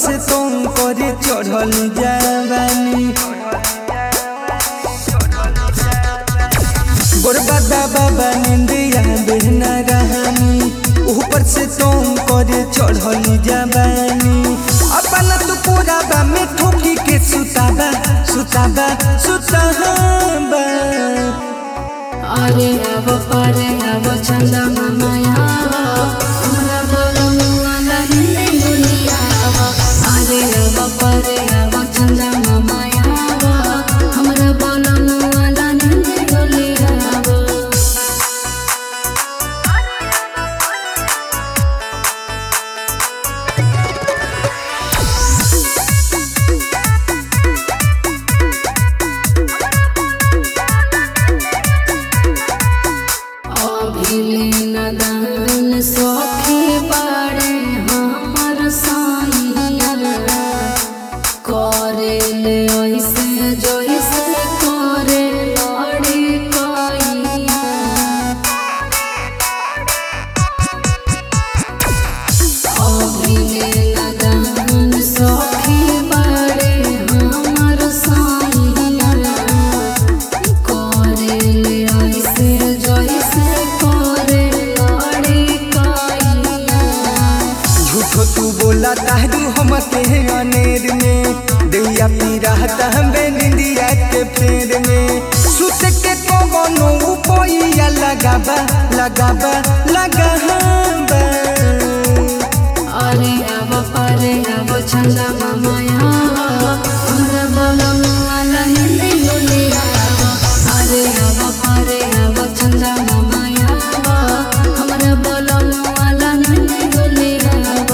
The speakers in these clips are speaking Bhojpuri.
से तुम करे चढ़ल जवानी गोरबादा बाबा निंदिया बेहना रहानी ऊपर से तुम करे चढ़ल जवानी अपना तो पूरा बा में ठोकी के सुताबा सुताबा सुताबा अरे अब परे अब चंदा माया हमरा बोलमुआ लहिंदी दुनिया अरे अब परे अब चंदा माया हमरा बोलमुआ लहिंदी दुनिया अभिले नदान सखी बाड़े हमर साइया करे ले ऐसे जैसे करे लड़ी कैया अभिले नदान सखी बाड़े हमर साइया करे ले ऐसे जैसे करे लड़ी कैया झूठो तू बोला तारू हम के अनेर में दैया पी रहता हमें निंदिया के फेर में सुत के कोनो उपोइया लगाबा लगाबा लगाबा अरे अब परे अब चंदा माया हमरा बोलमुआ लहिंदी दुनिया अरे अब परे अब चंदा माया हमरा बोलमुआ लहिंदी दुनिया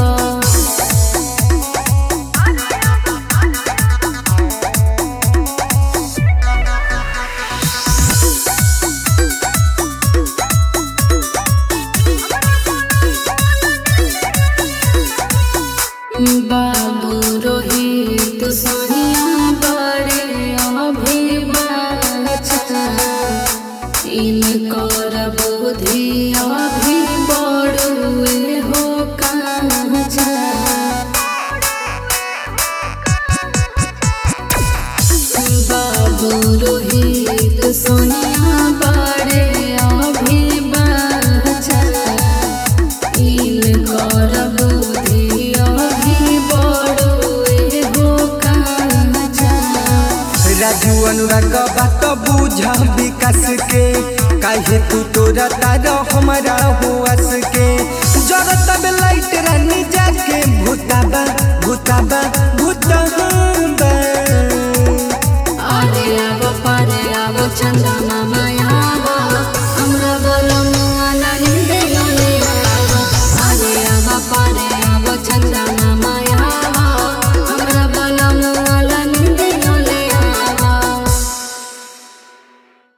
बाबू रोहित सोनिया बड़े अभिवाचा इनकर बुद्धि अभी बड़ुए हो काचा बाबू रोहित सोनिया बड़े अभिवाचा इनकर बुद्धि अभी बड़ुए हो काचा राजू अनुराग बात बुझ विकास के काहे तू तोरा तारा हमारा हुआस के जरत लाइट रानी जाके भूताबा भूताबा